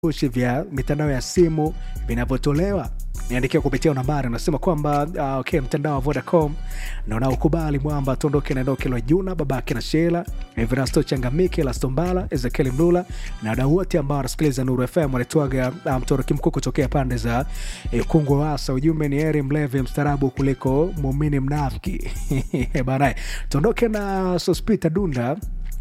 vifurushi vya mitandao ya simu vinavyotolewa niandikia kupitia nambari unasema kwamba uh, okay, mtandao wa Vodacom na unaokubali mwamba tuondoke na Ndoke Lwajuna, babake na Shela, Everasto Changamike, Lastombala, Ezekiel Mlula na wadau wote ambao wanasikiliza Nuru FM wanaitwaga uh, mtoroki mkuu kutokea pande za eh, Kungwe Wasa. Ujumbe ni heri mlevi mstarabu kuliko muumini mnafiki banae. Tuondoke na Sospita Dunda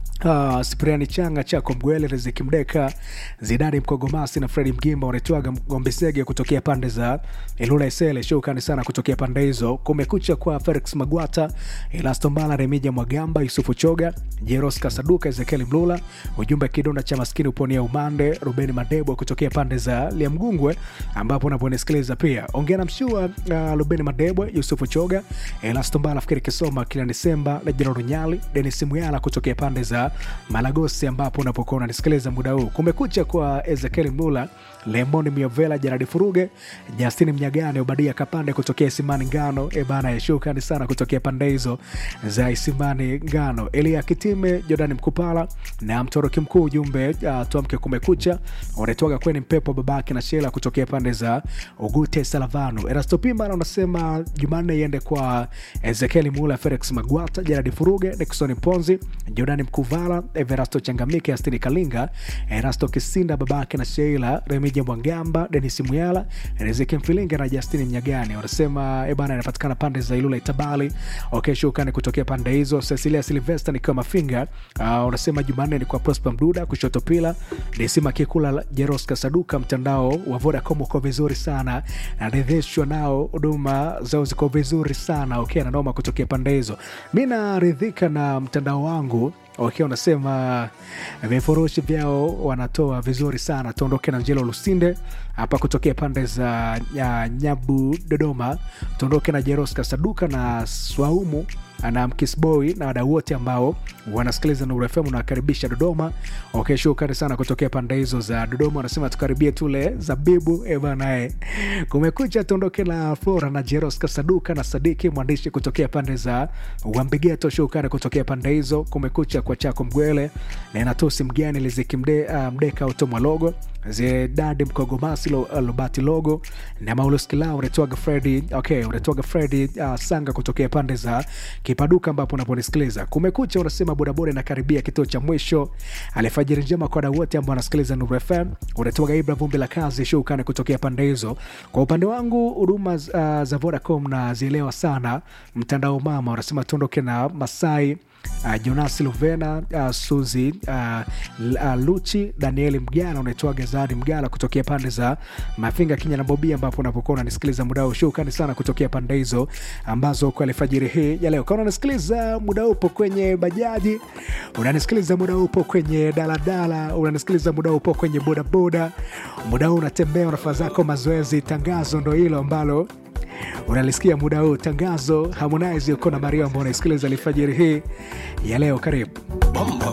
Uh, Spriani Changa Chako Mgwele Riziki Mdeka Zidani Mkogomasi na Fredi Mgimba wanaitwaga Gombesege kutokea pande za Ilula Isele. Shukrani sana kutokea pande hizo. Kumekucha kwa Felix Magwata, Elastombala, Remija Mwagamba, Yusufu Choga, Jeros Kasaduka, Ezekiel Mlula. Ujumbe kidonda cha maskini uponia umande. Rubeni Madebo kutokea pande za Liamgungwe ambapo unaponisikiliza pia ongea na mshua uh, Rubeni Madebo, Yusufu Choga, Elastombala, Fikiri Kisoma, kila Desemba, Lejero Runyali, Denis Muyala kutokea pande za Malagosi ambapo unapokuwa unanisikiliza muda huu. Kumekucha kwa Ezekiel Mlula, Lemon Miovela, Jaradi Furuge, Justini Mnyagane, Obadia Kapande kutokea Isimani Ngano. E bana, shukrani sana kutokea pande hizo za Isimani Ngano. Elia Kitime, Jordani Mkupala na Mtoroki Mkuu, ujumbe uh, tuamke kumekucha. Unatoka kweni mpepo babake na Shela kutokea pande za Ugute Salavano. Erasto Pimana unasema Jumanne iende kwa Ezekiel Mlula, Felix Magwata, Jaradi Furuge, Nixon Ponzi, Jordani Mkuvala, Everasto Changamike, Astini Kalinga, Erasto Kisinda, babake na Sheila, Remija Mwangamba, Denis Muyala, Riziki Mfilinga na Justini Mnyagani. Wanasema ebana, inapatikana pande za Ilula Itabali. Okay, shukrani kutokea pande hizo. Cecilia Silvester nikiwa Mafinga. Uh, unasema Jumanne ni kwa Prosper Mduda, kushoto pila Desima Kikula, Jeros Kasaduka. Mtandao wa Vodacom uko vizuri sana, naridhishwa nao, huduma zao ziko vizuri sana. Okay, nanoma kutokea pande hizo. Mi naridhika na mtandao wangu wakiwa wanasema vifurushi vyao wanatoa vizuri sana. Tuondoke na Njelo Lusinde hapa kutokea pande za ya Nyabu, Dodoma. Tuondoke na Jeros Kasaduka na Swaumu na Mkisboy na wadau wote ambao wanasikiliza Nuru FM unawakaribisha Dodoma. Okay, shukrani sana kutokea pande hizo za Dodoma. Wanasema tukaribie tule zabibu e banae. Kumekucha, tuondoke na Flora na Jeros Kasaduka na Sadiki mwandishi kutokea pande za Wambigeto. Shukrani kutokea pande hizo. Kumekucha kwa Chako Mgwele na Inatosi Mgani Liziki mde, uh, Mdeka Utomwa Logo Zedadi Mkogomasi lo, uh, Lobati Logo na Maulus Kilau unatoaga Fredi okay, unatoaga Fredi uh, Sanga kutokea pande za Kipaduka ambapo unaponisikiliza. Kumekucha unasema bodaboda inakaribia kituo cha mwisho. Alfajiri njema kwa wadau wote ambao wanasikiliza Nuru FM. Unatoaga Ibra Vumbi la kazi shukrani kutokea pande hizo. Kwa upande wangu huduma uh, za Vodacom na zielewa sana. Mtandao mama unasema tuondoke na Masai Uh, Jonas Luvena uh, Suzi uh, uh, Luchi Danieli Mgala unaitwa Gezadi Mgala kutokea pande za Mafinga Kinya na Bobia, ambapo unapokuwa unanisikiliza muda huu. Shukrani sana kutokea pande hizo ambazo kwa alfajiri hii ya leo, kama unanisikiliza muda upo kwenye bajaji, unanisikiliza muda upo kwenye daladala, unanisikiliza muda upo kwenye bodaboda, muda huu unatembea, unafanya zako mazoezi, tangazo ndo hilo ambalo unalisikia muda huu tangazo. Harmonize uko na Mario ambao unaisikiliza alfajiri hii ya leo. Karibu.